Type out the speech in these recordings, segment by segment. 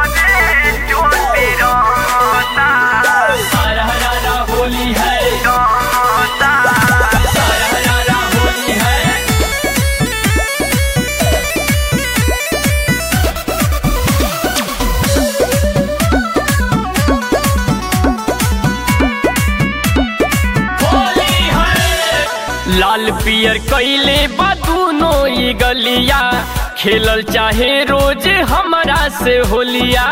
हरा हरा होली है हरा हरा होली है होली है लाल पियर कैले बा दूनो ई गलिया खेलल चाहे रोज हमरा से होलिया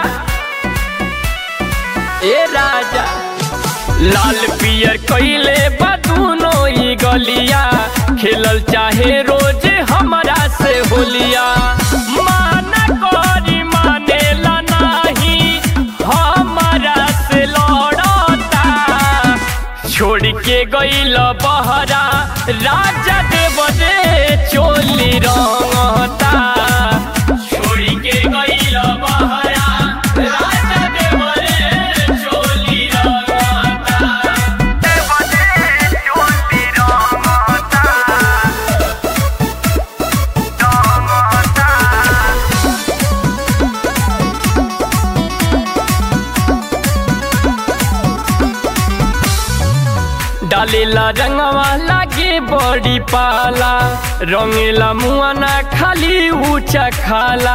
ए राजा लाल पियर कैले बा दूनो ई गलिया खेलल चाहे रोज हमरा से होलिया माना करी मानेला नाही हमरा से लड़ता छोड़ के गईल बहरा राजा देव रे चोली रंगता छोड़ के गईल बहरा राजा देव रे चोली रंगता डालेला रंगवा लागे बड़ी पाला रंगेला मुआना खाली ऊंचा खाला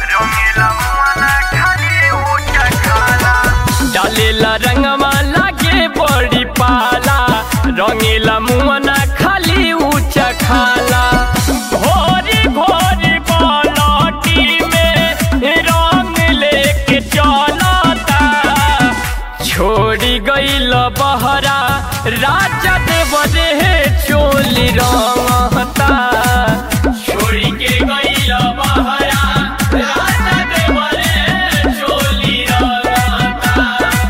डालेला रंगवा लागे बड़ी पाला रंगेला मुआना खाली ऊंचा खाला घोरी घोरी बालटी में रंग लेके चलता छोड़ी गईल बहरा राजा देव रे चोली रंगता छोड़ी के गईल बहरा राजा देव रे चोली रंगता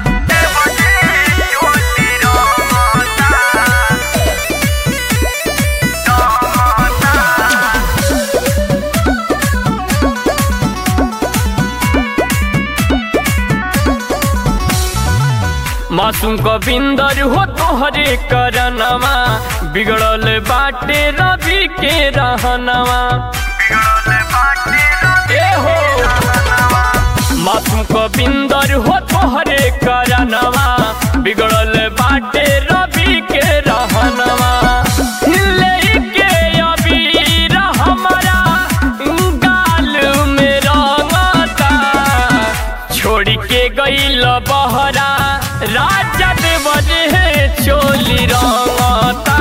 मासूम गोविंदर हो तोहरे करनवा बिगड़ल बाटे रवि के रहनवा ए हो मासूम गोविंदर हो तोहरे करनवा बिगड़ल बाटे रवि के रहनवा लेके अबीर हमरा गाल में रंगता छोड़ के गईल बहरा राजा देव रे चोली रंगता